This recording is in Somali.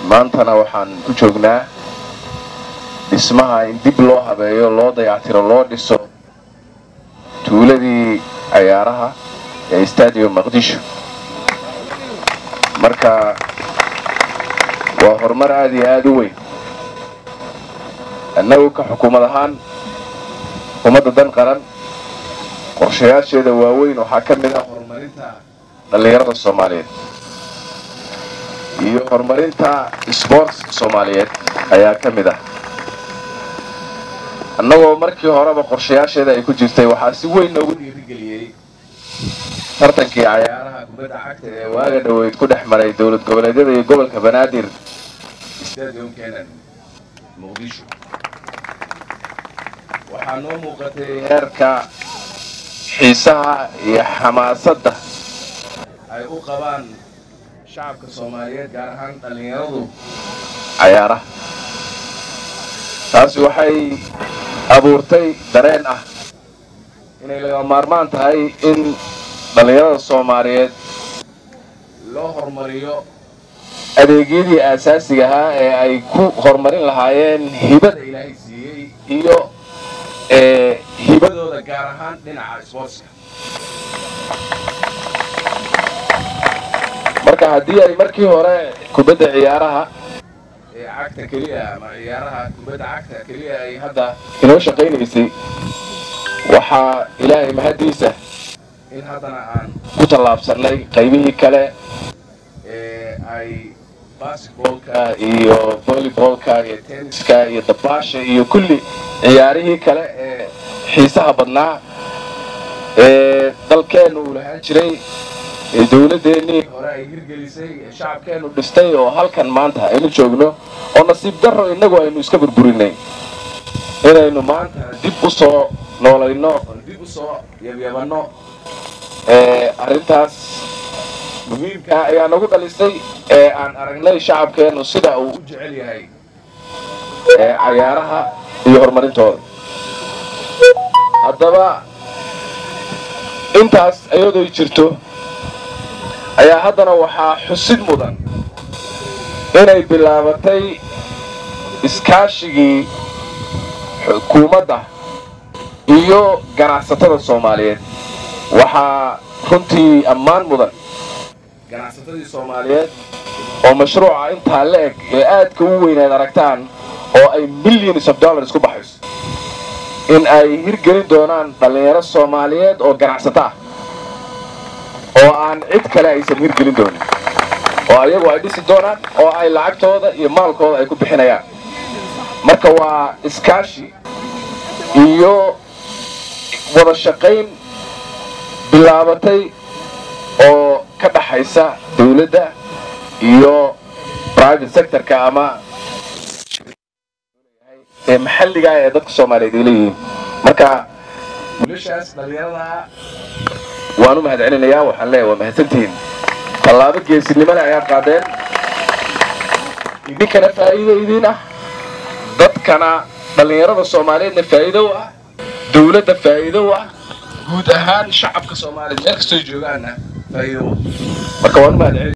maantana waxaan ku joognaa dhismaha in dib loo habeeyo loo dayactiro loo dhiso tuuladii cayaaraha ee stadium maqdisho marka waa horumar aad iyo aada u weyn annagu ka xukuumad ahaan xukuumadda dan qaran qorshayaasheeda waaweyn waxaa ka mid ah horumarinta dhallinyarada soomaaliyeed iyo horumarinta sboortska soomaaliyeed ayaa ka mid ah annagoo markii horeba qorshayaasheeda ay ku jirtay waxaa si weyn noogu dhiirigeliyey tartankii cayaaraha kubadda cagta ee waaga dhoweyd ku dhex maray dowlad goboleedyada iyo gobolka banaadir stadium kenan muqdisho waxaa noo muuqatay heerka xiisaha iyo xamaasadda ay u qabaan shacabka soomaaliyeed gaar ahaan dhallinyaradu cayaaraha taasi waxay abuurtay dareen ah inay laga maarmaan tahay in dhallinyarada soomaaliyeed loo horumariyo adeegyadii aasaasiga ahaa ee ay ku horumarin lahaayeen hibada ilaahay siiyey iyo hibadooda gaar ahaan dhinaca sboortska marka haddii ay markii hore kubadda ciyaaraha ee cagta keliya ama ciyaaraha kubadda cagta keliya ay hadda inoo shaqaynaysay waxaa ilaahay mahaddiisa in haddana aan ku tallaabsannay qaybihii kale ee ay basketbolka iyo volleybolka iyo tenniska iyo dabaasha iyo kulli ciyaarihii kale ee xiisaha badnaa ee dalkeennu uu lahaan jiray ee dowladdeenii hore ay hirgelisay ee shacabkeennu dhistay oo halkan maanta aynu joogno oo nasiib darro innagu aynu iska burburinay inaynu maanta dib u soo noolayno oo dib u soo yabyabanno arrintaas muhiimkaa ayaa nagu dhalisay ee aan aragnay shacabkeennu sida uu u jecel yahay cayaaraha iyo horumarintooda haddaba intaas iyadooy jirto ayaa haddana waxaa xusid mudan inay bilaabatay iskaashigii xukuumadda iyo ganacsatada soomaaliyeed waxaa runtii ammaan mudan ganacsatadii soomaaliyeed oo mashruuca intaa la eg ee aadka u weynaad aragtaan oo ay millions of dollars ku baxayso in ay hirgelin doonaan dhallinyaro soomaaliyeed oo ganacsato ah oo aan cid kale aysan hirgelin doonin oo ayagu ay dhisi doonaan oo ay lacagtooda iyo maalkooda ay ku bixinayaan marka waa iskaashi iyo wada shaqayn bilaabatay oo ka dhaxaysa dawladda iyo private sectorka ama ee maxalliga ee dadka soomaaliyeed ay leeyihiin marka wiilashaas dhallinyarada waan u mahad celinayaa waxaan leeyahay waa mahadsantihiin tallaabo geesinimada ayaad qaadeen idinkana faa'iido idiin ah dadkana dhallinyarada soomaaliyeedna faa'iido u ah dawladda faa'iido u ah guud ahaan shacabka soomaaliyeed meel kastoo joogaana faa'iido u ah marka waan u mahad celin